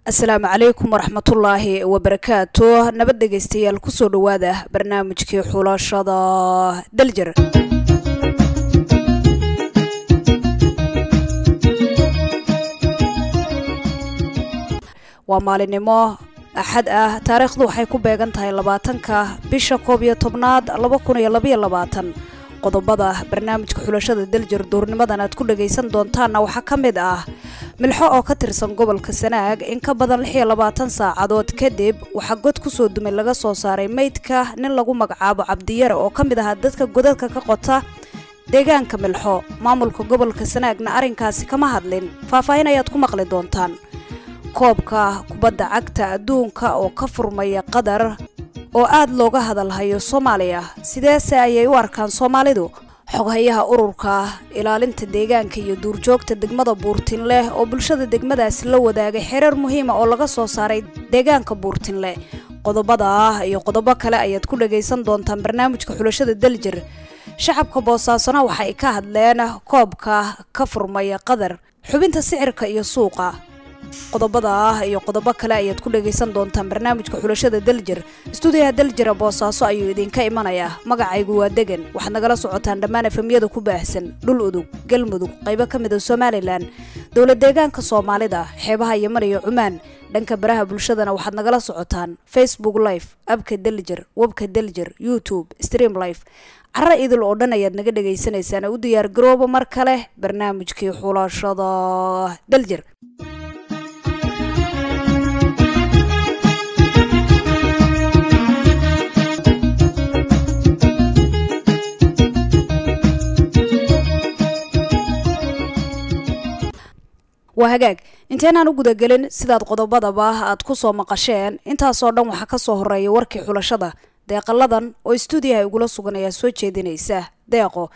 asalaamu calaykum waraxmatullaahi wabarakaatu nabad dhegaystayaal kusoo dhowaada barnaamijkii xulashada daljar waa maalinimo axad ah taariikhdu waxay ku beegan tahay labaatanka bisha koob iyo tobnaad laba kun iyo labaiyo labaatan qodobada barnaamijka xulashada daljar duurnimadan aad ku dhagaysan doontaanna waxaa ka mid ah milxo oo ka tirsan gobolka sanaag in ka badan lix iyo labaatan saacadood kadib waxaa god kusoo dumay laga soo saaray meydka nin lagu magacaabo cabdiyare oo ka mid ahaa dadka godadka ka qota deegaanka milxo maamulka gobolka sanaagna arrinkaasi kama hadlin faahfaahin ayaad ku maqli doontaan koobka kubadda cagta adduunka oo ka furmaya qatar oo aad looga hadalhayo soomaaliya sideese ayay u arkaan soomaalidu xoghayaha ururka ilaalinta deegaanka iyo duurjoogta degmada buurtinleh oo bulshada degmadaasi la wadaagay xereer muhiima oo laga soo saaray deegaanka buurtinle qodobada ah iyo qodobo kale ayaad ku dhagaysan doontaan barnaamijka xulashada daljir shacabka boosaasona waxa ay ka hadleen koobka ka furmaya qatar xubinta sicirka iyo suuqa qodobada ah iyo qodobo kale ayaad ku dhagaysan doontaan barnaamijka xulashada daljir istuudiyaha daljira boosaaso ayuu idinka imanayaa magacaygu waa degan waxaad nagala socotaan dhammaan efemyada ku baahsan dhul udug galmudug qaybo ka mid a somalilan dowlad deegaanka soomaalida xeebaha yeman iyo cumaan dhanka baraha bulshadana waxaad nagala socotaan facebook life abka daljir webka daljir youtube stream life cara idil oo dhan ayaad naga dhagaysanaysaan u diyaar garooba mar kale barnaamijkii xulashada daljir waa hagaag inteenaan u gudagelin sidaad qodobadaba aad ku soo maqasheen intaasoo dhan waxaa ka soo horeeya warkii xulashada deeqaladan oo istuudiyaha igula sugan ayaa soo jeedinaysa deeqo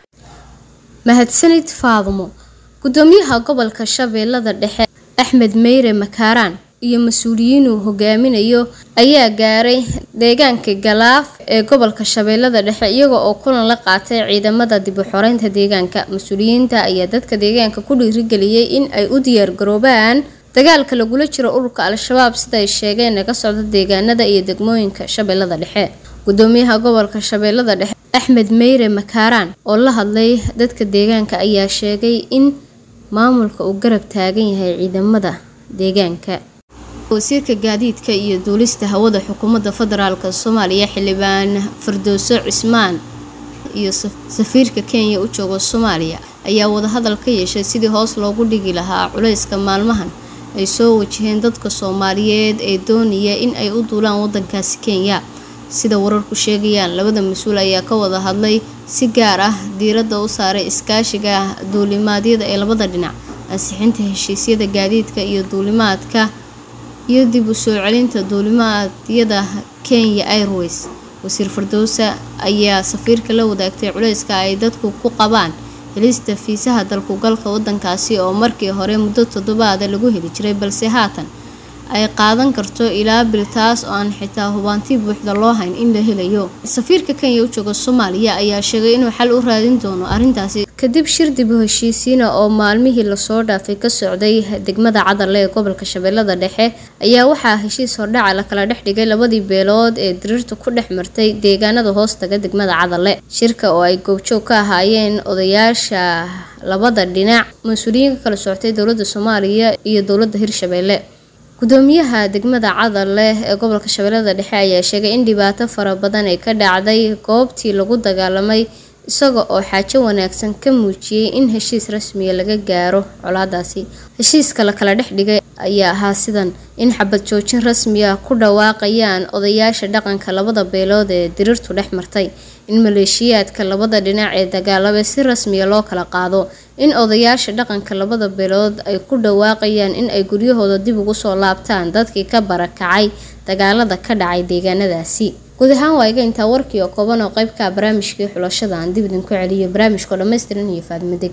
mahadsanid faadumo gudoomiyaha gobolka shabeellada dhexe axmed meyre makaaraan iyo mas-uuliyiinuu hogaaminayo ayaa gaaray deegaanka galaaf ee gobolka shabeellada dhexe iyaga oo kulan la qaatay ciidamada dib u xoreynta deegaanka mas-uuliyiinta ayaa dadka deegaanka ku dhiirigeliyey in ay u diyaargaroobaan dagaalka lagula jiro ururka al-shabaab sida ay sheegeen ee ka socda deegaanada iyo degmooyinka shabeellada dhexe gudoomiyaha gobolka shabeellada dhexe axmed meyre makaaraan oo la hadlay dadka deegaanka ayaa sheegay in maamulka uu garab taagan yahay ciidamada deegaanka wasiirka gaadiidka iyo duulista hawada xukuumadda federaalk soomaaliya xildhibaan fardooso cismaan iyo safiirka kenya u jooga soomaaliya ayaa wadahadal ka yeeshay sidii hoos loogu dhigi lahaa culayska maalmahan ay soo wajaheen dadka soomaaliyeed ee doonaya in ay u duulaan wadankaasi kenya sida wararku sheegayaan labada mas-uul ayaa ka wada hadlay si gaar ah diiradda u saaray iskaashiga duulimaadyada ee labada dhinac ansixinta heshiisyada gaadiidka iyo duulimaadka iyo dib u soo celinta duulimaadyada kenya airways wasiir fardowsa ayaa safiirka la wadaagtay culayska ay dadku ku qabaan helista fiisaha dalkugalka wadankaasi oo markii hore muddo toddobaada lagu heli jiray balse haatan ay qaadan karto ilaa bil taas oo aan xitaa hubaanti buuxda loo hayn in la helayo safiirka kenya u jooga soomaaliya ayaa sheegay inuu xal u raadin doono arrintaasi kadib shir dib u heshiisiina oo maalmihii lasoo dhaafay ka socday degmada cadale ee gobolka shabeellada dhexe ayaa waxaa heshiis hordhaca la kala dhex dhigay labadii beelood ee diriirta ku dhex martay deegaanada hoostaga degmada cadale shirka oo ay goobjoog ka ahaayeen odayaasha labada dhinac mas-uuliyiin ka kala socotay dowladda soomaaliya iyo dowladda hirshabeelle gudoomiyaha degmada cadale ee gobolka shabeellada dhexe ayaa sheegay in dhibaato fara badan ay ka dhacday goobtii lagu dagaalamay isaga oo xaajo wanaagsan ka muujiyey in heshiis rasmiya laga gaaro colaadaasi heshiiska la kala dhex dhigay ayaa ahaa sidan in xabad joojin rasmiya ku dhawaaqayaan odayaasha dhaqanka labada beelood ee diriirtu dhex martay in maleeshiyaadka labada dhinac ee dagaalaba si rasmiya loo kala qaado in odayaasha dhaqanka labada beelood ay ku dhawaaqayaan in ay guryahooda dib ugu soo laabtaan dadkii ka barakacay dagaalada ka dhacay deegaanadaasi guud ahaan waa iga intaa warkii oo kooban oo qeybka barnaamijkii xulashada aan dib idinku celiyo barnaamijkao dhammaystiran iyo faadimo degan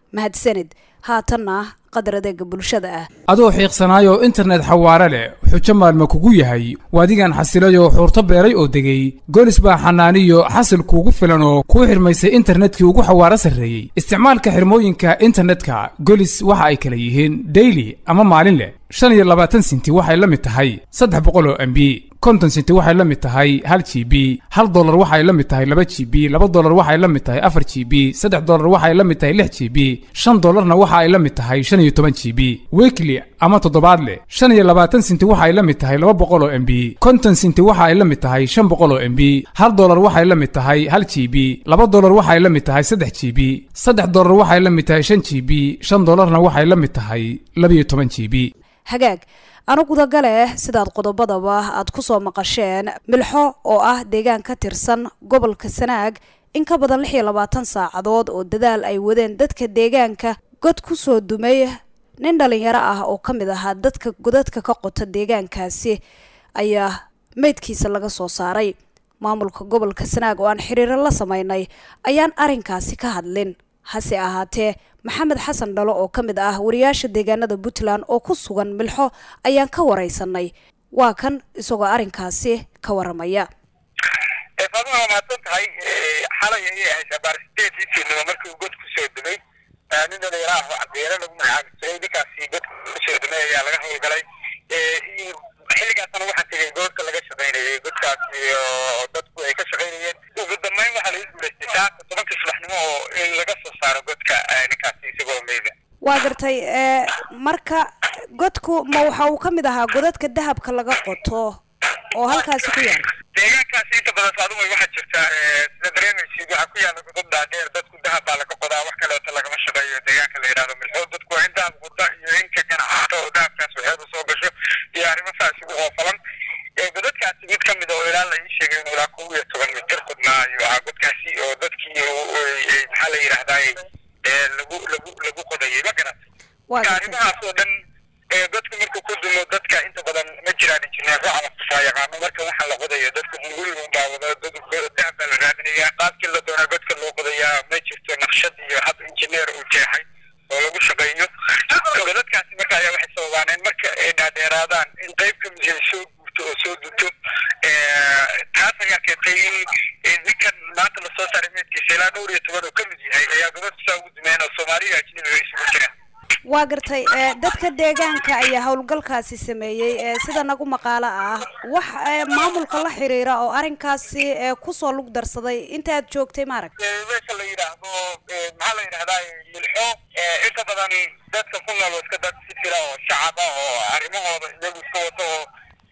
mahadsanid haatanna qadar adeega bulshada ah adoo xiiqsanaayoo internet xawaare leh xujo maalma kugu yahay waadigan xasilayoo xuurto beeray oo degay goolis baa xanaaniyo xasil kuugu filan oo kuu xirmaysay internetkii ugu xawaaro sarreeyey isticmaalka xirmooyinka internetka golis waxa ay kala yihiin daily ama maalin leh shan iyo labaatan sinti waxay la mid tahay saddex boqol oo mb konton sinti waxay la mid tahay hal g b hal dolar waxay la mid tahay laba g b laba dolar waxay la mid tahay afar g b saddex dolar waxay la mid tahay lix g b shan dolarna waxa ay la mid tahay shan iyo toban g b weekly ama toddobaadle shan iyo labaatan sinti waxay la mid tahay laba boqol oo mb konton sinti waxa ay la mid tahay shan boqol oo mb hal dolar waxay la mid tahay hal g b laba dolar waxay la mid tahay saddex g b saddex dolar waxay la mid tahay shan g b shan dolarna waxay la mid tahay labiyo toban g b hagaag anugudagale sidaad qodobadaba aad ku soo maqasheen milxo oo ah deegaan ka tirsan gobolka sanaag in ka badan lix iyo labaatan saacadood oo dadaal ay wadeen dadka deegaanka god ku soo dumay nin dhalinyaro ah oo ka mid ahaa dadka godadka ka qota deegaankaasi ayaa meydkiisa laga soo saaray maamulka gobolka sanaag oo aan xiriiro la sameynay ayaan arrinkaasi ka hadlin hase ahaatee maxamed xasan dhalo oo ka mid ah wariyaasha deegaanada puntland oo ku sugan milxo ayaan ka wareysanay waa kan isagoo arrinkaasi ka waramaya faaduma waa mahadsan tahay xalay ayay ahayd abaar sideedii fiidnimo markii uu god kusoo dumay nin dhalinyaro ah oo cadeere lagu magacaabi jiray ninkaasi godka kusoo dumay ayaa laga howlgalay xilligaasna waxaa tegay goobta laga shaqaynayay godkaas oo dadku ay ka shaqaynayeen ugu dambeyn waxaa lagu guulaystay saaka tobankii subaxnimo oo in laga soo saaro godka ninkaasi isagoo meyda waa gartay marka godku ma waxa uu ka mid ahaa godadka dahabka laga qoto oo halkaasi ku yaala deegaankaasi inta badan saaduma waxaa jirta sida dareemaysid waxaa ku yaala godad dhaadheer dadku dahab baa laga qodaa wax kaleeto lagama shaqeeyo deegaanka la yidhahdo milxo dadku waa in dahab qoda iyo inka ganacsato oo dahabkaas waxeedu soo gasho iyo arrimo saas ugu hoofalan godadkaasi mid ka mid oo ilaa la ii sheegay inuu ilaa kow iyo toban mitir qudnaa ayuu ahaa godkaasi oo dadkii maxaa la yidhahdaa lagu lagu lagu qodayay ma garat marka arrimahaas oo dhan godku markuu ku dumo dadka inta badan ma jiraan injineero ama fasaayaqaano marka waxaa la qodayo dadku hunguriga un daawado dahab baa la raadinayaa qaabkii la doonaa godka loo qodayaa ma jirto naqshad iyo hab injineer uu jeexay oo lagu shaqeeyo godadkaasi marka ayaa waxay sababaaneen marka ay dhaadheeraadaan in qayb ka mid ay soo guurto oo soo dunto taas ayaa keentay in ninkan maanta lasoo saaray meedkiisa ilaa dhowr iyo toban oo ka mid yahay ayaa godadku saa ugu dumeen oo soomaaliya ajnabiga isugu jiraan waa gartay dadka deegaanka ayaa howlgalkaasi sameeyey sida nagu maqaalo ah wax maamulka la xiriira oo arrinkaasi kusoo lug darsaday inta aad joogtay maarag meesha la yidhaahdo maxaa la yidhahdaa milxo inta badan dadka ku nool iska dad si fila oo shacab ah oo arrimahooda iyagu iska wato oo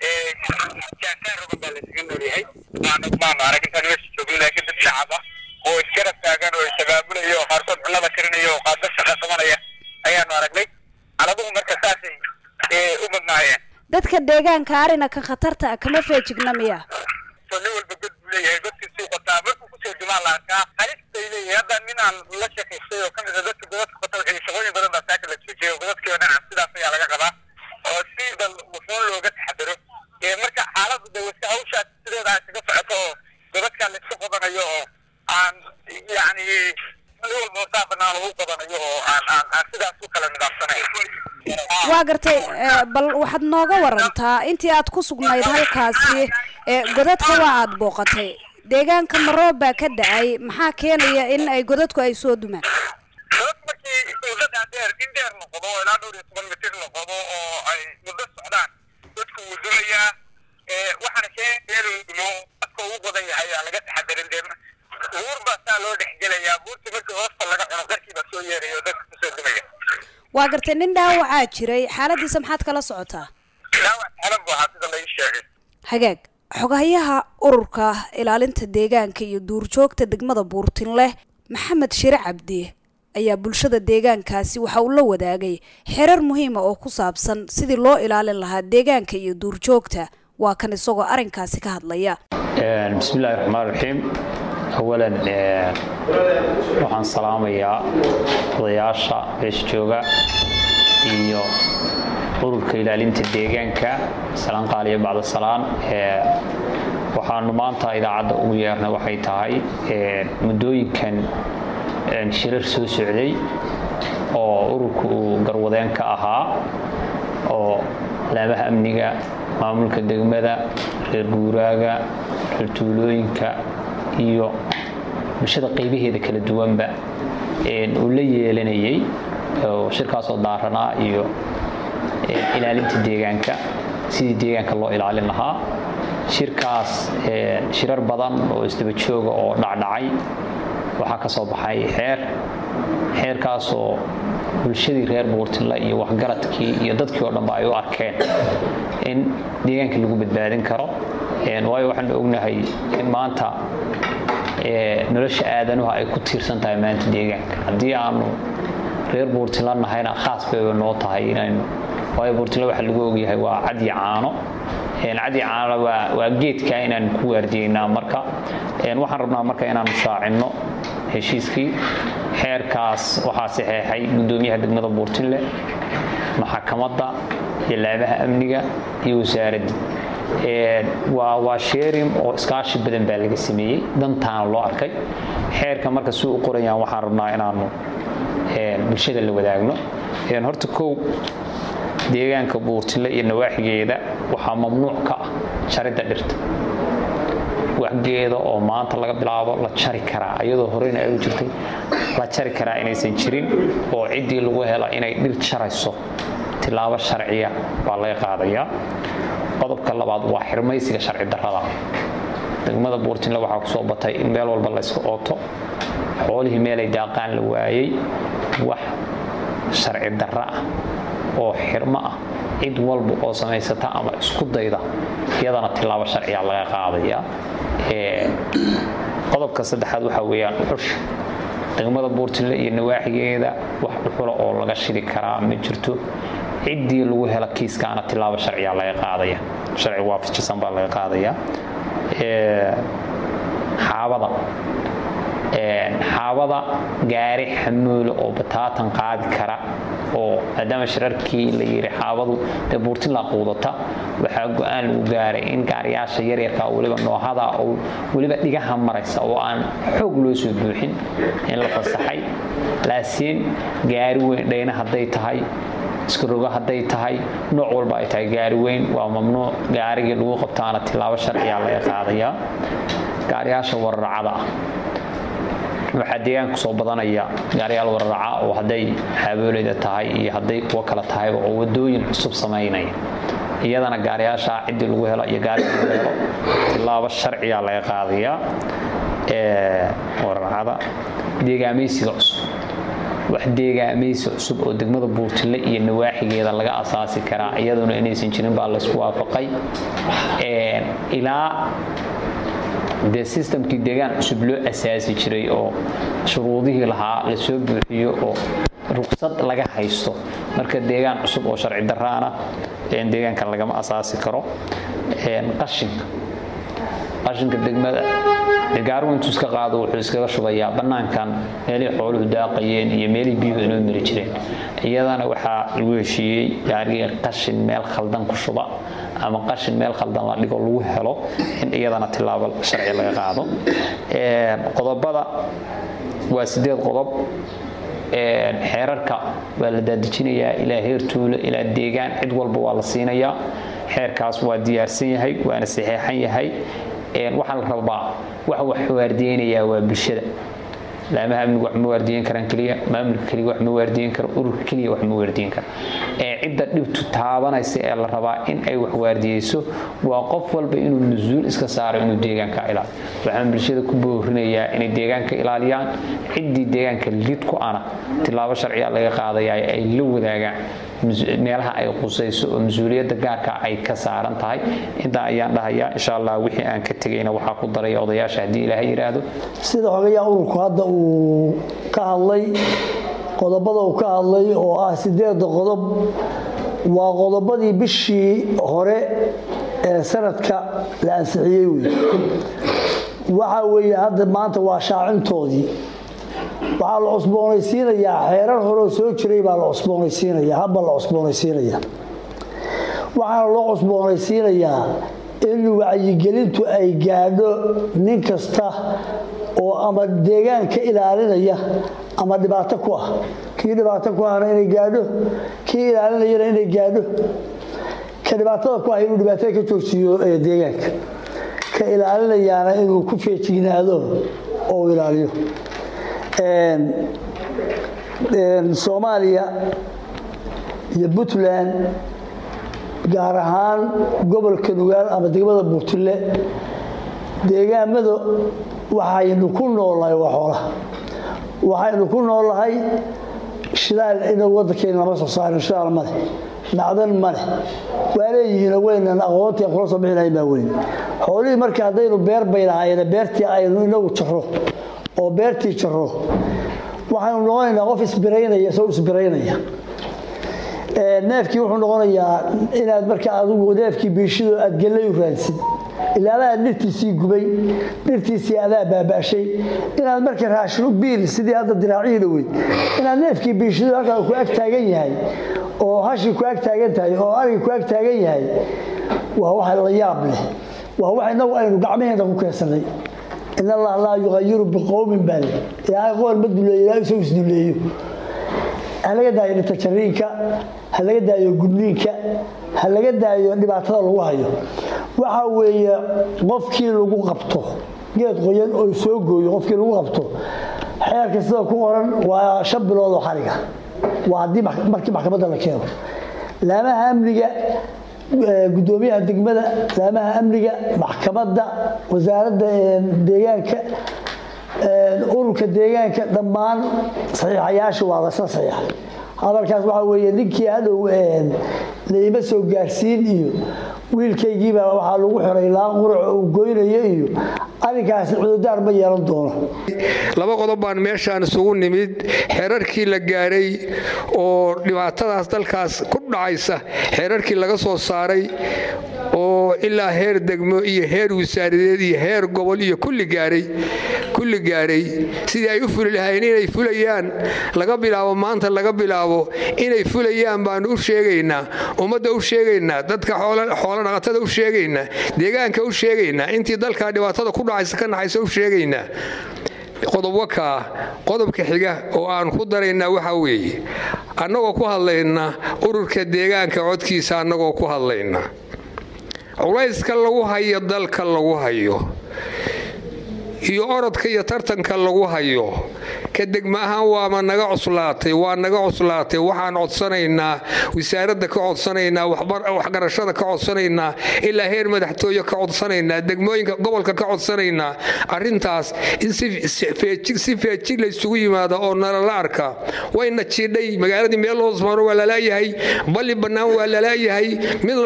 jaakaan rogan baa laysaga noolyahay maana maanu arag intaan meesha joogin laakiin dad shacab ah oo iskara taagan oo isabaabulaya oo qaarkood cunnada karinaya oo qaarkood shaqa qabanaya ayaanu aragnay caladuhu marka saasay u badnaayeen dadka deegaanka arina kan khatarta ah kama feejigna miya nin walba god buu leeyahay godkiisuu qotaa markuu kusoo dumaa la arkaa halistay leeyahay hadda ninaan la sheekaystay oo kamid a dadka godadka qota waxay shaqooyin badan baa saaka la joojiyay oo godadkii oo dhinaca sidaas ayaa laga qabaa oo si bal wuxuun looga taxadaro marka xaaladdu de wasi hawshaas sideeda ay kaga socoto oo godadkaa la isku qodanayo oo aan yacni walba saa banaan lagu qodanayo oo aan aan aan sidaas u kala nidaamsanayn waa gartay bal waxaad nooga warantaa intii aad ku sugnayd halkaasi godadka waa aad booqatay deegaanka maroob baa ka da-ay maxaa keenaya in ay godadku ay soo dumaan godad markii muddo dhaadheer in dheer la qodo oo ilaa dhowr iyo toban mitir la qodo oo ay muddo socdaan dadku wuu dumayaa waxaana keenaya inuu dumo dadka ugu qodan yahay aan laga taxadarin dee buur baa saa loo dhexgelayaa buurta markii hoosta laga cuno qarkii baa soo yeeraya oo dadka kusoo dumaya waa gartay nin dhaawacaa jiray xaaladiisa maxaad kala socotaa dhaawac xalan buu ahaa sida la ii sheegay hagaag xogahayaha ururka ilaalinta deegaanka iyo duurjoogta degmada buurtinleh maxamed shire cabdi ayaa bulshada deegaankaasi waxa uu la wadaagay xerar muhiima oo ku saabsan sidii loo ilaalin lahaa deegaanka iyo duurjoogta waa kan isagoo arrinkaasi ka hadlaya bismi illaahi raxmaan raxiim awalan waxaan salaamayaa odayaasha meesha jooga iyo ururka ilaalinta deegaanka salaan qaaliya bacda salaan waxaanu maanta idaacadda ugu yeernay waxay tahay muddooyinkan shirar soo socday oo ururka uu garwadeen ka ahaa oo laamaha amniga maamulka degmada reer guuraaga reer tuulooyinka iyo bulshada qaybaheeda kala duwanba uu la yeelanayay oo shirkaasoo daaranaa iyo ilaalinta deegaanka sidii deegaanka loo ilaalin lahaa shirkaas shirar badan oo isdaba jooga oo dhacdhacay waxaa ka soo baxay xeer xeerkaasoo bulshadii reer buurtinle iyo waxgaradkii iyo dadkii oo dhanba ay u arkeen in deegaanka lagu badbaadin karo waayo waxaanu ognahay in maanta nolosha aadanuhu ay ku tiirsan tahay maanta deegaanka haddii aanu reer buurtinla nahayna khaas bayba noo tahay inaynu waayo buurtinle waxa lagu ogyahay waa cadi caano cadi caanona waa geedka inaanu ku waardiyeynaa marka waxaan rabnaa marka inaanu shaacinno heshiiskii xeerkaas waxaa saxeexay gudoomiyaha degmada buurtinle maxakamadda iyo laamaha amniga iyo wasaaradda waa sheerim oo iskaashi badan baa laga sameeyey dantaana loo arkay xeerka marka si u qorayaan waxaan rabnaa inaanu bulshada la wadaagno horta kow deegaanka buurtile iyo nawaaxigeeda waxaa mamnuuc ka ah jaridda dhirta waxgeeda oo maanta laga bilaabo la jari karaa iyadoo horeyna ay u jirtay la jari karaa inaysan jirin oo ciddii lagu hela inay dhir jarayso tilaabo sharciya baa laga qaadayaa qodobka labaad waa xirmaysiga sharci darrada degmada buurtinle waxaa ku soo batay in meel walba la yska ooto xoolihii meelay daaqaan la waayey wax sharci darro ah oo xirmo ah cid walba oo samaysata ama isku dayda iyadana tilaabo sharciya laga qaadaya qodobka saddexaad waxaa weeyaan dhuxusha degmada buurtinle iyo nawaaxigeeda wax dhuxula oo laga shidi karaa ma jirto ciddii lagu hela kiiskaana tilaabo sharciya laga qaadaya sharci waafajisan baa laga qaadaya xaabada xaabada gaari xamuulo oo bataatan qaadi kara oo maadaama shirarkii la yiri xaabadu dee buurtinla quudata waxaa go-aan lagu gaaray in gaariyaasha yaryarka weliba noohada oo weliba dhigaha maraysa oo aan xoog loo soo buuxin in la fasaxay laasiin gaari weyn dhayna hadday tahay iskarogo hadday tahay nooc walba ay tahay gaari weyn waa mamnuuc gaarigii lagu qabtaana tilaabo sharciya laga qaadayaa gaariyaasha wararacada ah waxaa deegaanka soo badanaya gaariyaal wararaca oo hadday xaaboolayda tahay iyo hadday kuwo kale tahayba oo wadooyin cusub samaynaya iyadana gaariyaasha ciddii lagu helo iyo gaariga lagu helo tilaabo sharciya laga qaadayaa wararacada deegaamaysiga cusub wax deegaamaysi cusub oo degmada buurtile iyo nawaaxigeeda laga asaasi karaa iyaduna inaysan jirin baa laysku waafaqay ilaa dee sistamkii deegaan cusub loo asaasi jiray oo shuruudihii lahaa lasoo buuxiyo oo ruqsad laga haysto marka deegaan cusub oo sharci daraana deegaanka lagama asaasi karo qashinka qashinka degmada gaarigu intuu iska qaado wuxuu iskaga shubayaa bannaankan meelihii xooluhu daaqayeen iyo meelihii biyuhu inoo mari jireen iyadana waxaa lagu heshiiyey gaarigii qashin meel khaldan ku shuba ama qashin meel khaldan la dhigo lagu helo in iyadana tilaabo sharci laga qaado qodobada waa sideed qodob xeerarka waa la daadejinayaa ilaa heer tuulo ilaa deegaan cid walba waa la siinayaa xeerkaas waa diyaarsan yahay waana saxeexan yahay waxaa la rabaa wax wax waardiyeynayaa waa bulshada laamaha amnigu wax ma waardiyen karaan keliya maamulka keliya wax ma waardiyen karo ururka keliya wax ma waardiyen karo ee cidda dhibtu taabanaysa ee la rabaa in ay wax waardiyeyso waa qof walba inuu mas-uul iska saaro inuu deegaanka ilaaliyo waxaan bulshada ku boorinayaa inay deegaanka ilaaliyaan ciddii deegaanka lid ku ana tilaabo sharciya laga qaadayaa ay la wadaagaan meelaha ay qusayso oo mas-uuliyadda gaarka ay ka saaran tahay intaa ayaan dhahayaa insha allah wixii aan ka tegayna waxaa ku daraya odayaasha haddii ilaahay yidhaahdo sida xogayaa ururku hadda uu ka hadlay qodobada uu ka hadlay oo ah sideeda qodob waa qodobadii bishii hore ee sanadka la ansixiyey wey waxa weeye hadda maanta waa shaacintoodii waxaa la cusboonaysiinayaa xeerar horeo soo jiray baa la cusboonaysiinaya habba la cusboonaysiinaya waxaana loo cusboonaysiinayaa in wacyigelintu ay gaadho nin kasta oo ama deegaanka ilaalinaya ama dhibaato ku ah kii dhibaato ku ahna inay gaadho kii ilaalinayana inay gaadho ka dhibaatada ku ah inuu dhibaatada ka joogsiiyo deegaanka ka ilaalinayaana inuu ku feejignaado oo u ilaaliyo soomaaliya iyo puntland gaar ahaan gobolka nugaal ama degmada buurtille deegaamada waxaynu ku noolnahay waa xoolaha waxaynu ku noolnahay shidaal inagu waddankeena lama soo saarin shidaal ma leh macdan ma leh waa leeyihiino weynan aqoontii kula soo bixi lahayn baa weyn xoolihii marka haddaynu beer bay lahaayeen beertii aynu inagu jaro oo beertii jaro waxaynu noqonaynaa qof isbiraynaya soo isbiraynaya neefkii wuxuu noqonayaa inaad marka adigu neefkii biishido aad gallay u raadsid ilaadaa dhirtiisii gubay dhirtiisii adaa baaba'shay inaad marka raashinu biil sidii hadda diraacihii dhaweyd inaad neefkii biishido halkaa ku ag taagan yahay oo hashii ku ag taagan tahay oo arigii ku ag taagan yahay waa wax la yaab leh waa wax inagu aynu gacmaheena ku keensanay in allah laa yuqayiru biqowmin baa le ilaahay qool ma duleeyo ilaahay isagoo isduleeyo ha laga daayo dhintajariinka ha laga daayo gudniinka ha laga daayo dhibaatada lagu hayo waxa weeye qofkii lagu qabto geed qoyan oo soo gooyo qofkii lagu qabto xeerka sida ku qoran waa shan bilood oo xariga waa haddii markii maxkamadda la keeno laamaha amniga gudoomiyaha degmada laamaha amniga maxkamadda wasaaradda deegaanka ururka deegaanka dhammaan saxiixayaasha waa lasla saxiixa hadalkaas waxaa weeye ninkii hadhow laima soo gaarsiin iyo wiilkaygiibaa waxaa lagu xiray laan qurac uu goynayo iyo arrinkaasi cududaar ma yeelan doono laba qodob baan meeshaan isugu nimid xeerarkii la gaaray oo dhibaatadaas dalkaas ku dhacaysa xeerarkii laga soo saaray oo ilaa heer degmo iyo heer wasaaradeed iyo heer gobol iyo kulli gaaray kulli gaaray sidii ay u fuli lahaayeen inay fulayaan laga bilaabo maanta laga bilaabo inay fulayaan baanu u sheegaynaa ummadda u sheegaynaa dadka xoolo dhaqatada u sheegaynaa deegaanka u sheegaynaa intii dalkaa dhibaatada ku dhacaysa ka naxaysa u sheegaynaa qodob wakaa qodobka xiga oo aan ku daraynaa waxaa weeye annagoo ku hadlayna ururka deegaanka codkiisa annagoo ku hadlayna culayska lagu hayo dalka lagu hayo iyo orodka iyo tartanka lagu hayo ka degma ahaan waama naga cuslaatay waa naga cuslaatay waxaan codsanaynaa wasaaradda ka codsanaynaa waxgarashada ka codsanaynaa ilaa heer madaxtooye ka codsanaynaa degmooyinka gobolka ka codsanaynaa arintaas in si feejig laysugu yimaado oo nalala arka wayna jiidhay magaaladii meel hoosmaano waa lalaayahay balli bannaan waa lalaayahay mid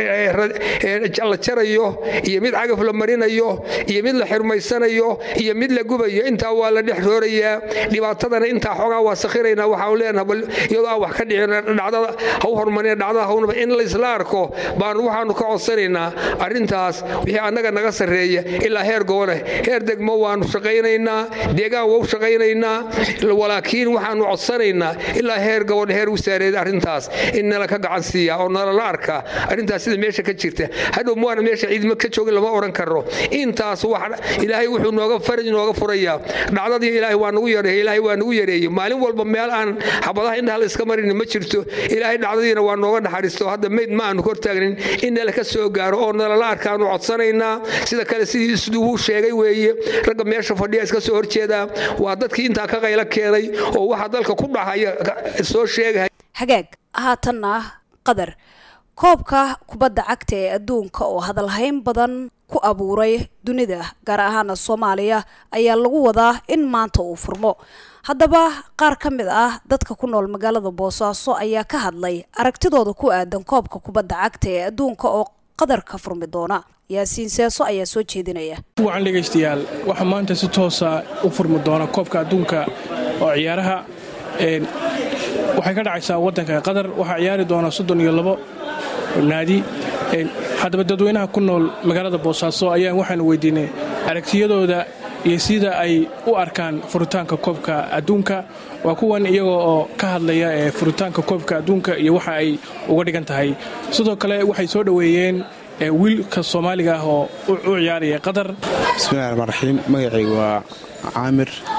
la jarayo iyo mid cagaf la marinayo iyo mid la xirmaysanayo iyo mid la gubayo intaa waa la dhex roorayaa dhibaatadana intaa xoogaa waa sakhiraynaa waxaan leenaha bal iyadoo aan wax ka dhicin dhacdada ha u hormarina dhacdada hawnaba in laysla arko baanu waxaanu ka codsanaynaa arrintaas wixii annaga naga sarreeya ilaa heer gobole heer degmo waanu shaqaynaynaa deegaan waa u shaqaynaynaa walaakiin waxaanu codsanaynaa ilaa heer gobol heer wasaareed arrintaas in nala ka gacan siiya oo nalala arkaa arrintaas sida meesha ka jirta hadhow muwaana meesha ciidmo ka joogin lama odhan karo intaas wax ilaahay wuxuu nooga faraj nooga furayaa dhacdadii ilaahay waa nagu yareeyey ilaahay waa nagu yareeyey maalin walba meel aan xabadaha indhaha la iska marin ma jirto ilaahay dhacdadiina waa nooga naxariisto hadda mayd ma aanu hortaagnin in nala ka soo gaaro oo nalala arkaanu codsanaynaa sida kale sidii isduu sheegay weeye ragga meesha fadhiya iska soo horjeedaa waa dadkii intaa ka qaylo keenay oo waxa dalka ku dhacaya soo sheegaya hagaag haatanna qadar koobka kubadda cagta ee adduunka oo hadalhayn badan ku abuuray dunida gaar ahaana soomaaliya ayaa lagu wadaa in maanta uu furmo haddaba qaar ka mid ah dadka ku nool magaalada boosaaso ayaa ka hadlay aragtidooda ku aadan koobka kubadda cagta ee adduunka oo qadar ka furmi doona yaasiin seeso ayaa soo jeedinaya wacan dhegaystayaal waxaa maanta si toosa u furmi doona koobka adduunka oo ciyaaraha waxay ka dhacaysaa wadanka qatar waxaa ciyaari doona soddon iyo labo naadi haddaba dadweynaha ku nool magaalada boosaaso ayaan waxaanu weydiinay aragtiyadooda iyo sida ay u arkaan furitaanka koobka adduunka waa kuwan iyagoo oo ka hadlaya ee furitaanka koobka adduunka iyo waxa ay uga dhigan tahay sidoo kale waxay soo dhoweeyeen wiilka soomaaliga ah oo u ciyaaraya qatar bismillahi raxmaan raxiim magacaygu waa caamir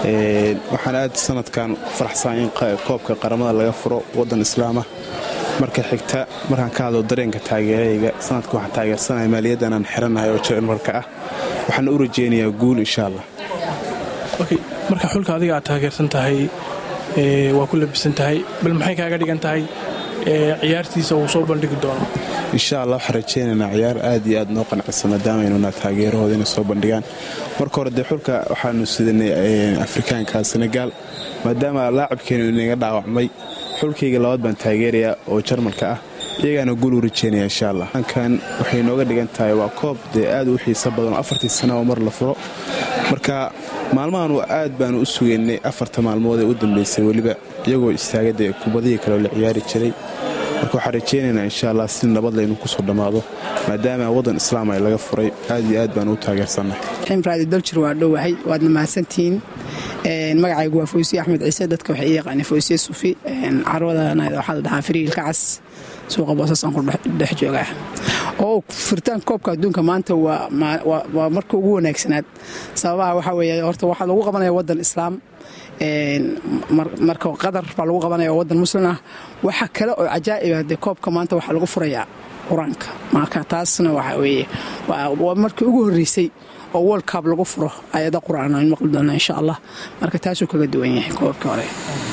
waxaan aad sanadkan ku faraxsan in koobka qaramada laga furo waddan islaamah marka xigta markaan ka hadlo dareenka taageerayga sanadka waxaan taageersanaya maaliyaddan aan xiranahay oo jarmalka ah waxaan u rajeynayaa guul insha allah marka xulka adiga aad taageersan tahay waa ku labisan tahay bal maxay kaaga dhigan tahay ciyaartiisa uu soo bandhigi doono insha allah waxaan rajeynaynaa ciyaar aad iyo aad noo qancisa maadaamaynuna taageerahooda inay soo bandhigaan marka hore dee xulka waxaanu sidanay afrikaanka senegaal maadaama laacabkeenu inaga dhaawacmay xulkayga labaad baan taageerayaa oo jarmalka ah iyagaana guul u rajeynaya insha allah kan waxay nooga dhigan tahay waa koob dee aad u xiisa badan oo afartii sana oo mar la furo marka maalmahanu aad baanu u sugaynay afarta maalmood ee u dambaysay weliba iyagoo istaagadee kubadihii kaleoo la ciyaari jiray marka waxaan rajeynaynaa insha allah si nabad laynu kusoo dhammaado maadaama waddan islaam ay laga furay aad iyo aad baanu u taageersannahay ximraadi daljir waa dhowahay waadna mahadsantihiin magacaygu waa foysiye axmed ciise dadka waxay ii yaqaaneen foysiye sufi carwadana waxaa la dhahaa firiilka cas suuqa boosasaan ku dhex joogaa oo furitaan koobka adduunka maanta waa marka ugu wanaagsanaad sababaha waxaa weeye horta waxaa lagu qabanaya waddan islaam marka qadar baa lagu qabanaya oo waddan muslim ah waxa kale oo cajaa'iba dee koobka maanta waxaa lagu furayaa qur-aanka marka taasna waxa weeye waa markii ugu horreysay oo world cup lagu furo ayada qur-aan aan maqli doona insha allah marka taasuu kaga duwan yahay koobka hore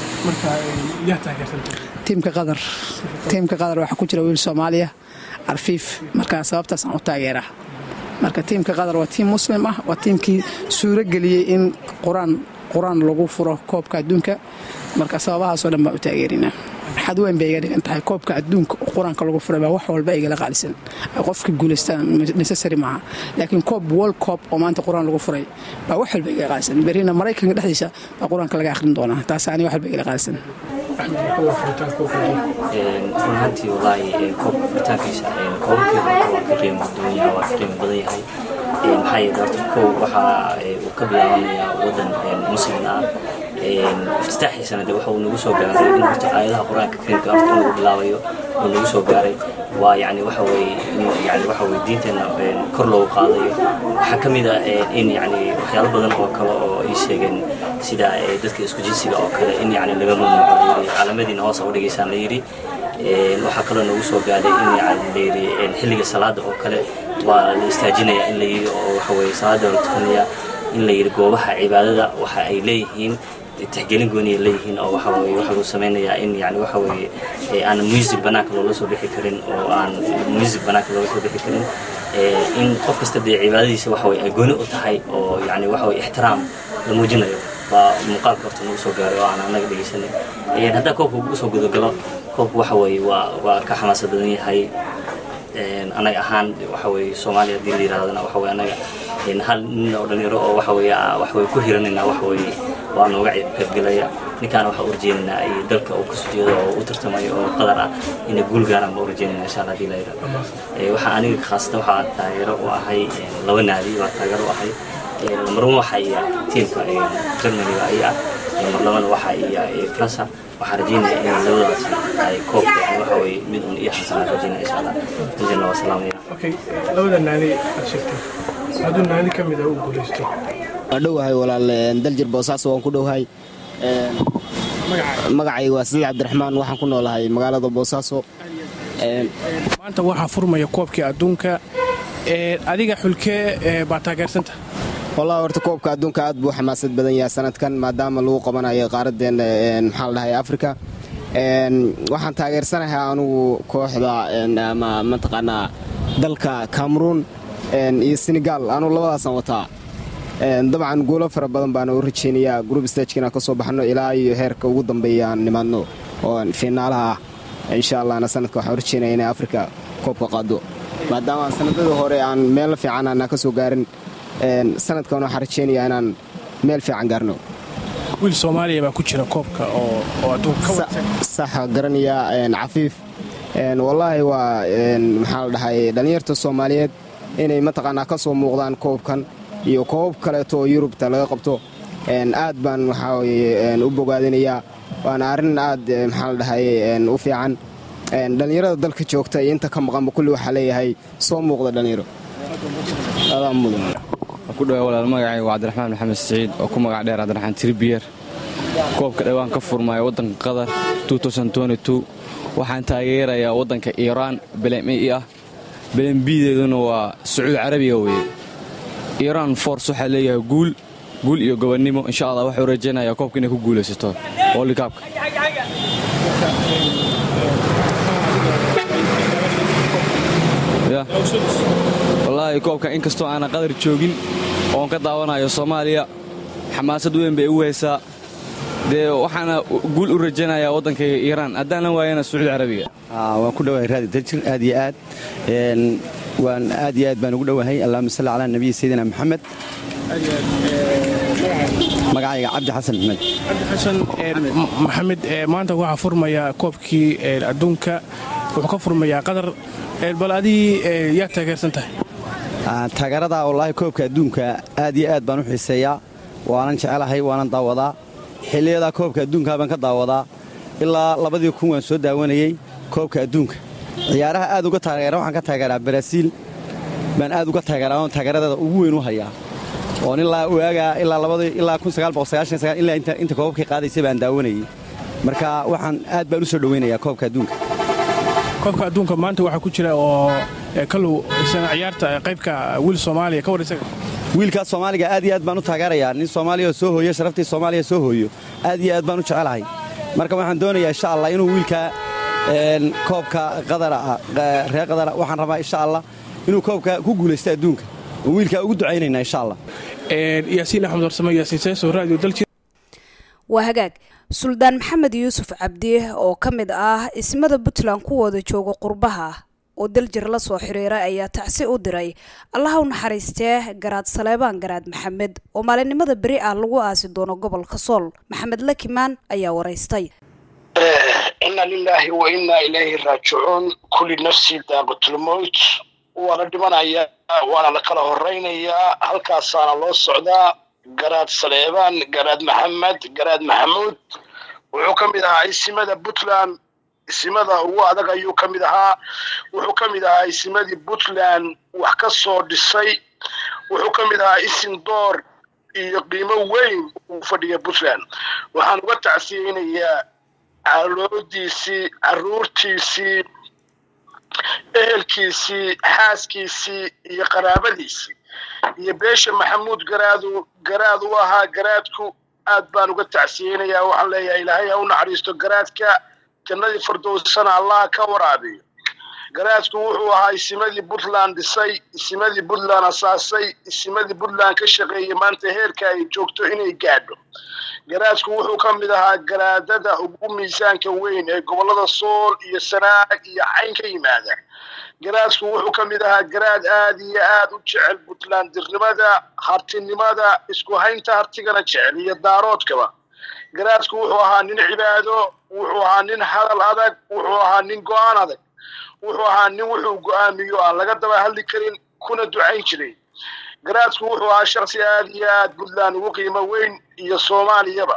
tiimka qadar tiimka qadar waxaa ku jira wiil soomaaliya arfiif marka sababtaasaan u taageeraa marka tiimka qadar waa tiim muslim ah waa tiimkii suuro geliyey in qur-aan lagu furo koobka adduunka marka sababahaasoo dhan baan u taageerinaa xad weyn bay iga dhigan tahay koobka adduunka oo qur-aanka lagu furay baa wax walba igala qaalisan qofka guulaystaan necessary maaha laakiin koob world coob oo maanta qur-aan lagu furay baa wax walba igala qaalisan berrina maraykanka dhexdiisa baa qur-aanka laga akhrin doonaa taas ani wax walba igala qaalisan runhantii walaahi koobka furitaankiisa koobabkeeda waa ka qiimo duwan yahay waa ka qiimo badan yahay maxaa yeele horta kow waxa uu ka bilaabanayaa waddan muslim ah iftitaaxiisana de waxa uu nagu soo gaaray in horta aayadaha qur-aanka kariimka horta in lagu bilaabayo uu nagu soo gaaray waa yani waxa weeye in yani waxa weye diinteenna kor loogu qaadayo waxaa ka mid ah in yani waxyaalo badan oo kale oo ay sheegeen sida dadka isku jinsiga oo kale in yani laga mamnuuco caalamadiina hoosa u dhigaysaan la yidhi waxaa kaloo nagu soo gaaday in yani layidhi xilliga salaada oo kale waa la istaajinaya in la yidhi oo waxa weye salaada la tukanaya in la yidhi goobaha cibaadada waxa ay leeyihiin tixgelin gooniya leeyihiin oo waxa weye waxa lagu samaynayaa in yani waxa weeye aan music banaanka loola soo bixi karin oo aan music banaanka loola soo bixi karin in qof kasta dee cibaadadiisa waxa weye ay gooni u tahay oo yani waxa weye ixtiraam la muujinayo baa muuqaalka horta nagu soo gaaray oo aan anaga dhegeysanay haddaa koobka ugu soo gudagalo koobka waxa weeye waa waa ka xamaasad badan yahay anaga ahaan waxa weye soomaaliya haddii la yirahdana waxa weye anaga hal nin oo dhalinyaro oo waxa weye waxa weye ku hiranayna waxa weye waa nooga qaybgelaya ninkaana waxaa urjeenaynaa ay dalka uu kasoo jeedo oo u tartamayo oo qadar ah inay guul gaaraan baa urjeenaynaa insha allah hadii la yirahdo waxaa aniga khaasatan waxaa taageero u ahay laba naadi baa taageero u ahay marwan waxa iya tiimka germaniga ay ah marlabana waxa iya faransa waxaan rajeynaya in labadaas ay koobka yani waxa weye mid un iyo xasanaan rajeynaya insha allah injana waa salaamaya labada naadi aad sheegtay hadduu naadi ka mid ah uu guulaysto waa dhowahay walaal daljir boosaaso waan ku dhowahay magacayga waa sadiid cabdiraxmaan waxaan ku noolahay magaalada boosaaso maanta waxaa furmaya koobkii adduunka adiga xulkee baa taageersanta wallahi horta koobka adduunka aad buu xamaasad badan yahay sanadkan maadaama lagu qabanayo qaaradeena maxaa la dhahay afrika waxaan taageersanahay anugu kooxda ama mataqaanaa dalka cameroon iyo senegal anugu labadaasaan wataa dabcan guulo fara badan baana u rajeynayaa group stageka inaan ka soo baxno ilaa iyo heerka ugu dambeeya aan nimaadno oo fiinaalaha ah insha allahna sanadka waxaan rajeynaya inay afrika koobka qaado maadaama sanadadii hore aan meel fiican aanaa ka soo gaarin sanadkan waxaan rajeynayaa inaan meel fiican gaarno wiil soomaaliya baa ku jira koobka oo adduunka saxa garanaya cafiif wallaahi waa maxaa la dhahay dhallinyarta soomaaliyeed inay mataqaanaa ka soo muuqdaan koobkan iyo koobab kaleeto oo yurubta laga qabto aad baan waxaa weye u bogaadinayaa waana arrin aad maxaa la dhahay u fiican dhallinyarada dalka joogta iyo inta ka maqanba kulli waxaa leeyahay soo muuqda dhallinyaro adaa mudan waan ku dhawaa walaal magacayga waa cabdiraxmaan maxamed siciid oo ku magac dheer cabdiraxmaan tiribiyer koobka dhawaan ka furmaya waddanka qatar waxaan taageerayaa waddanka iiraan belemi ah belembideeduna waa sacuudi carabiga weye iiraan force waxaa leeyahay guul guul iyo gobonnimo insha allah waxuu rajaynayaa koobka inay ku guulaysato wolikaabka wallaahi koobka inkastoo aanan qadar joogin oon ka daawanayo soomaaliya xamaasad weyn bay igu haysaa dee waxaana guul u rajaynayaa waddankayga iiraan haddaanan waayana sacuudi carabiga waan ku dhowahay raadi darjir aad iyo aad waan aad iyo aad baan ugu dhowahay allahuma salli calaa nabiyi sayidina maxamed magacayga cabdi xasan maxmed cabdi xasan maxamed maanta waxaa furmaya koobkii adduunka wuxuu ka furmayaa qadar bal adii yaa taageersan tahay taageerada wallaahi koobka adduunka aad iyo aad baan u xiiseeyaa waanan jecelahay waanan daawadaa xilliyadaa koobka adduunka baan ka daawadaa ilaa labadii kun waan soo daawanayey koobka adduunka ciyaaraha aad uga taageera waxaan ka taageeraa baraaziil baan aad uga taageeraa oon taageeradeeda ugu weyn u hayaa oon ilaa waagaa ilaa ilaa ilaa inta koobabkii qaadaysay baan daawanayey marka waxaan aad baan u soo dhowaynayaa koobka adduunka koobka adduunka maanta waxaa ku jira oo kalow isana ciyaarta qaybka wiil soomaaliya ka war isaga wiilkaas soomaaliga aad iyo aad baan u taageerayaa nin soomaaliya oo soo hooyo sharaftii soomaaliya soo hooyo aad iyo aad baan u jecelahay marka waxaan doonayaa insha allah inuu wiilka koobka qadara reer qadara waxaan rabaa insha allah inuu koobka ku guulaysto adduunka oo wiilkaa ugu ducaynaynaa insha allah yaasiin axmed warsame yaasiin seeso radio daljir waa hagaag suldaan maxamed yuusuf cabdi oo ka mid ah ismada puntland kuwooda jooga qurbaha oo daljir la soo xiriiray ayaa tacsi u diray allaha u naxariistee garaad saleebaan garaad maxamed oo maalinimada beri ah lagu aasi doono gobolka sool maxamed lakimaan ayaa waraystay ina lilaahi wa innaa ilayhi raajicuun kulli nafsi daaqatulmowt waana dhimanayaa waana la kala horaynayaa halkaasaana loo socdaa garaad saleebaan garaad maxamed garaad maxamuud wuxuu ka mid ahaa isimada puntland isimada ugu adag ayuu ka mid ahaa wuxuu ka mid ahaa isimadii puntland wax ka soo dhisay wuxuu ka mid ahaa isim door iyo qiimo weyn uu fadhiya puntland waxaan uga tacsiyeynayaa caloodiisii caruurtiisii ehelkiisii xaaskiisii iyo qaraabadiisii iyo beesha maxamuud garaadu garaad u ahaa garaadku aad baan uga tacsiyeynayaa waxaan leeyahay ilaahay ha u naxariisto garaadka jannadii fardowsana allah ka waraabiyo garaadku wuxuu ahaa isimadii puntland dhisay isimadii puntland asaasay isimadii puntland ka shaqeeyey maanta heerka ay joogto inay gaadho garaadku wuxuu ka mid ahaa garaadada ugu miisaanka weyn ee gobollada sool iyo sanaag iyo cayn ka yimaada garaadku wuxuu ka mid ahaa garaad aad iyo aad u jecel puntlandirnimada hartinimada isku haynta hartigana jecel iyo daaroodkaba garaadku wuxuu ahaa nin cibaado wuxuu ahaa nin hadal adag wuxuu ahaa nin go-aan adag wuxuu ahaa nin wuxuu go-aamiyo aan laga daba hadli karin kuna ducayn jiray garaadku wuxuu ahaa shaksi aad iyo aad puntland ugu qiimo weyn iyo soomaaliyaba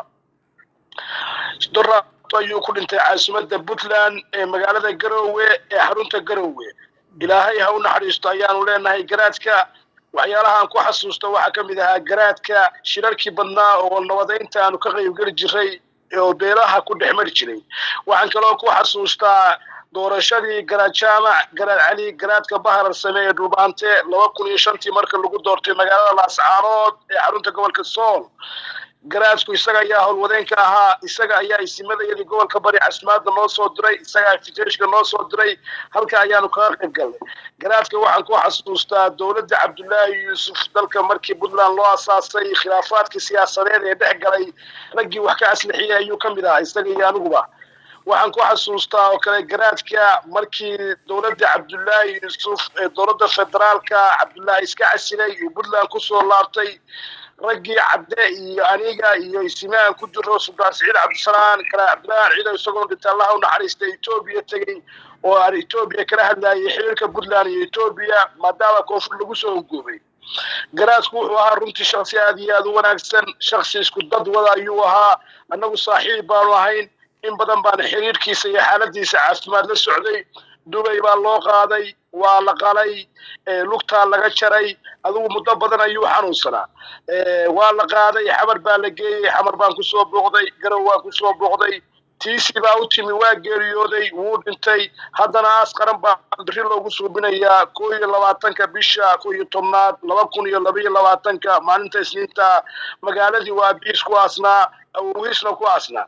dorato ayuu ku dhintay caasimadda puntland ee magaalada garoowe ee xarunta garoowe ilaahay ha u naxariisto ayaanu leenahay garaadka waxyaalahaan ku xasuusta waxaa ka mid ahaa garaadka shirarkii badnaa oo nabadaynta aanu ka qaybgeli jiray oo beelaha ku dhex mari jiray waxaan kaloo ku xasuustaa doorashadii garaad jaamac garaad cali garaadka baharar same ee dhulbaante laba kun iyo shantii marka lagu doortay magaalada laascaanood ee xarunta gobolka sool garaadku isaga ayaa howlwadeenka ahaa isaga ayaa isimadayadii gobolka bari casmaadda noo soo diray isagaa fiteeshka noo soo diray halka ayaanu kaga qayb galnay garaadka waxaan ku xasuustaa dowladda cabdullaahi yuusuf dalka markii puntland loo asaasay khilaafaadkii siyaasadeed ee dhex galay raggii wax ka aslixiyey ayuu ka mid ahaa isaga iyo aniguba waxaan ku xasuustaa oo kale garaadka markii dowladda cabdullaahi yuusuf ee dowladda federaalka cabdullaahi iska casilay iyo puntland kusoo laabtay raggii cadde iyo aniga iyo isimahan ku jiro suldaan siciid cabdisalaan kale cabdilaahi ciido isagoo dhinta allaha u naxariista etoobiya tegey oo aan etoobiya kala hadlayay xiriirka puntland iyo etoobiya maadaama koonfur lagu soo hongoobay garaadku wuxuu ahaa runtii shaksi aad iyo aad u wanaagsan shaksi isku dad wada ayuu ahaa annagu saaxiib baanu ahayn in badan baana xiriirkiisa iyo xaaladiisa caafimaad la socday dubay baa loo qaaday waa la qalay lugtaa laga jaray adigu muddo badan ayuu xanuunsanaa waa la qaaday xamar baa la geeyey xamar baan kusoo booqday garow waan kusoo booqday tiisi baa u timi waa geeriyooday wuu dhintay haddana aas qaran baa biri loogu suubinayaa koo iyo labaatanka bisha koo iyo tobnaad laba kun iyo laba iyo labaatanka maalinta isniinta magaaladii waa biis ku aasnaa awogiisna ku aasnaa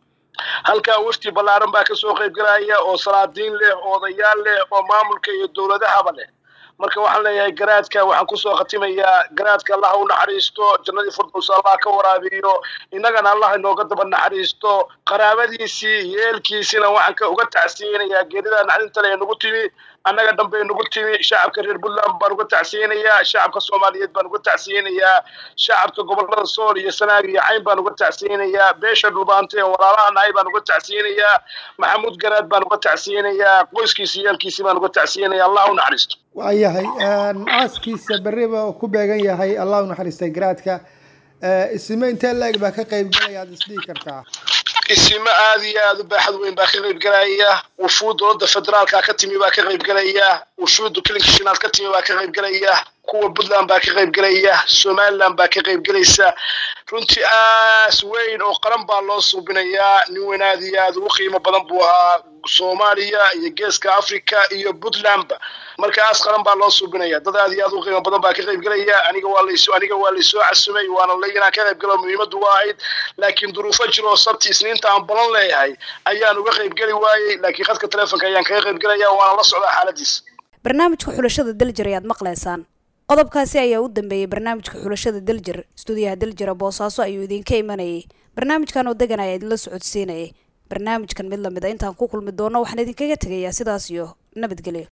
halkaa wafti ballaaran baa kasoo qaybgalaya oo salaadiin leh oo odayaal leh oo maamulka iyo dowladahaba leh marka waxaan leeyahay garaadka waxaan kusoo khatimayaa garaadka allah u naxariisto jannadii firdows allah ka waraabiyo innagana allah inooga daba naxariisto qaraabadiisii yeelkiisina waxaan ka uga tacsiyeynayaa geerida naxdinta le ee nagu timi annaga dhanbay nagu timi shacabka reer puntland baan uga tacsiyeynayaa shacabka soomaaliyeed baan uga tacsiyeynayaa shacabka gobolada sool iyo sanaag iyo cayn baan uga tacsiyeynayaa beesha dhulbaante ee walaalaha nahay baan uga tacsiyeynayaa maxamuud garaad baan uga tacsiyeynayaa qoyskiisi yeelkiisii baan uga tacsiyeynayaa allah u naxariisto waayahay aaskiisa berriba ku beegan yahay allah u naxariistay garaadka isime intee la-eg baa ka qayb galaya aad isdhihi kartaa isimo aad iyo aad u baaxad weyn baa ka qayb galaya wufuud dowladda federaalka ka timi baa ka qayb galaya wufuudda kilinka shinaad ka timi baa ka qayb galaya kuwa puntland baa ka qayb galaya somaliland baa ka qayb gelaysa runtii aas weyn oo qaran baa loo suubinayaa nin weyn aad iyo aad ugu qiimo badan buu ahaa soomaaliya iyo geeska africa iyo puntlandba marka aas qaran baa loo suubinaya dad aad iyo aad u qiimo badan baa ka qayb galaya aniga waa laysoo aniga waa laysoo casumay waana la inaan ka qayb galo muhiimaddu waa ahayd laakiin duruufo jiro oo sabti isniinta aan balan leeyahay ayaan uga qayb geli waayey laakiin khadka telefonka ayaan kaga qayb gelaya waana la socdaa xaaladiisa barnaamijka xulashada daljir ayaad maqlaysaan qodobkaasi ayaa u dambeeyey barnaamijka xulashada daljir stuudiyaha daljira boosaaso ayuu idinka imanayay barnaamijkan oo degan ayaa idinla socodsiinayay barnaamijkan mid lamid a intaan ku kulmi doono waxaan idinkaga tegayaa sidaas iyo nabadgelyo